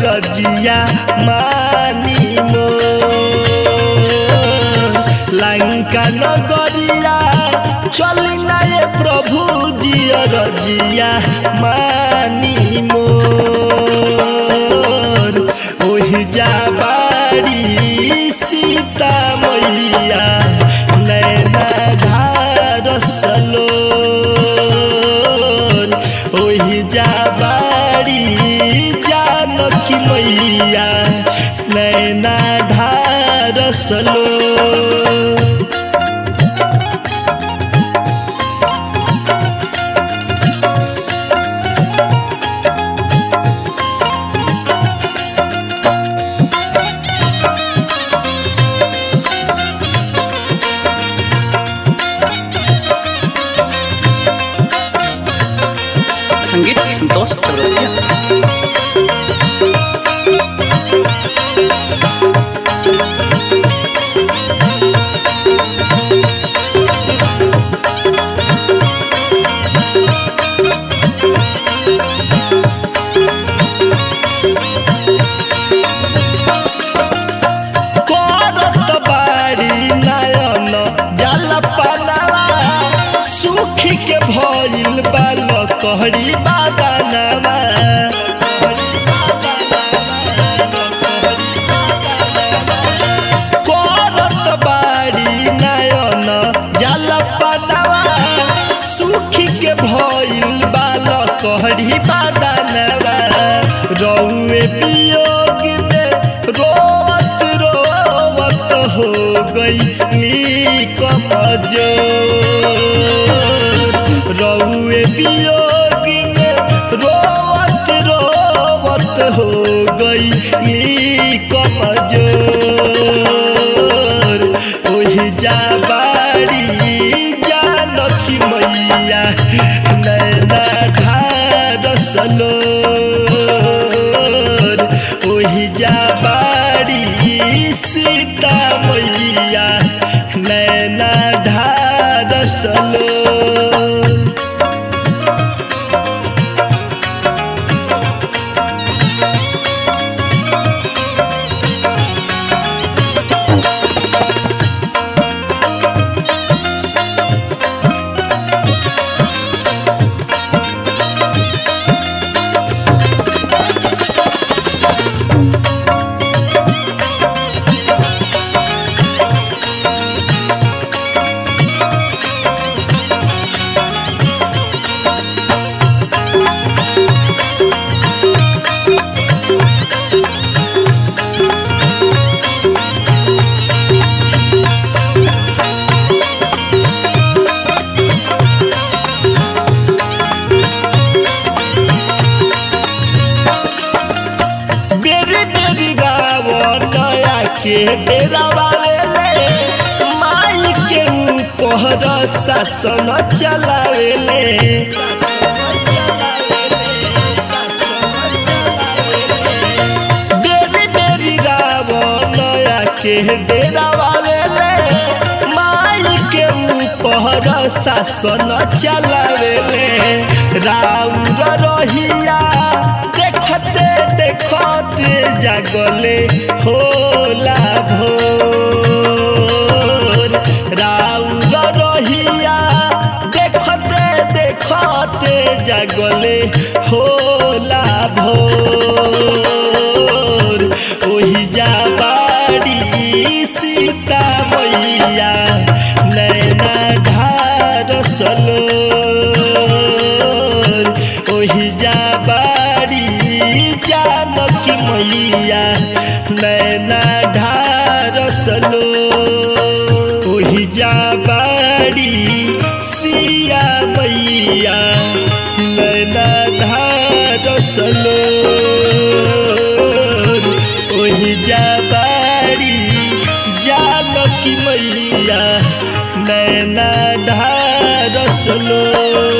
रजिया मानी मो लंका नगरिया चली ना ये प्रभु जी रजिया मानी मोर ओहि जा बाड़ी सीता मैया नैना ढारसलो ओहि जा बाड़ी जानकी मैया नैना ढारसलो संगीत संतोष चौरसिया करत बाड़ी नयन जल पनवा सुखी के भइल बाल कहरी बादनवा करत बाड़ी नयन जल पनवा सुखी के भइल बाल कहरी बादनवा रौए वियोग में रोवत रोवत हो गई कमजोर रौए वियोग में रोवत रोवत हो गई कमजोर ओहि जा बाड़ी जानकी मैया नैना ढारसलो ओहि जा बाड़ी सीता मैया नैना ढारसलो बेरी बेरी गाव नया के डेरा वाले माई के ऊपर शासन चलावेले बेरी बेरी राव नया के डेरा वाले माई के ऊपर शासन चलावेले राउर रहिया देखते देखते जागले होला भोर राउर रहिया देखते देखते जागले होला भोर ओहि जा बाड़ी सीता मैया नैना ढारसलो ओहि जा बाड़ी जानकी मैया नैना ढारसलो ओहि जा बाड़ी सिया मैया नैना ढारसलो ओहि जा बाड़ी जानकी मैया नैना ढारसलो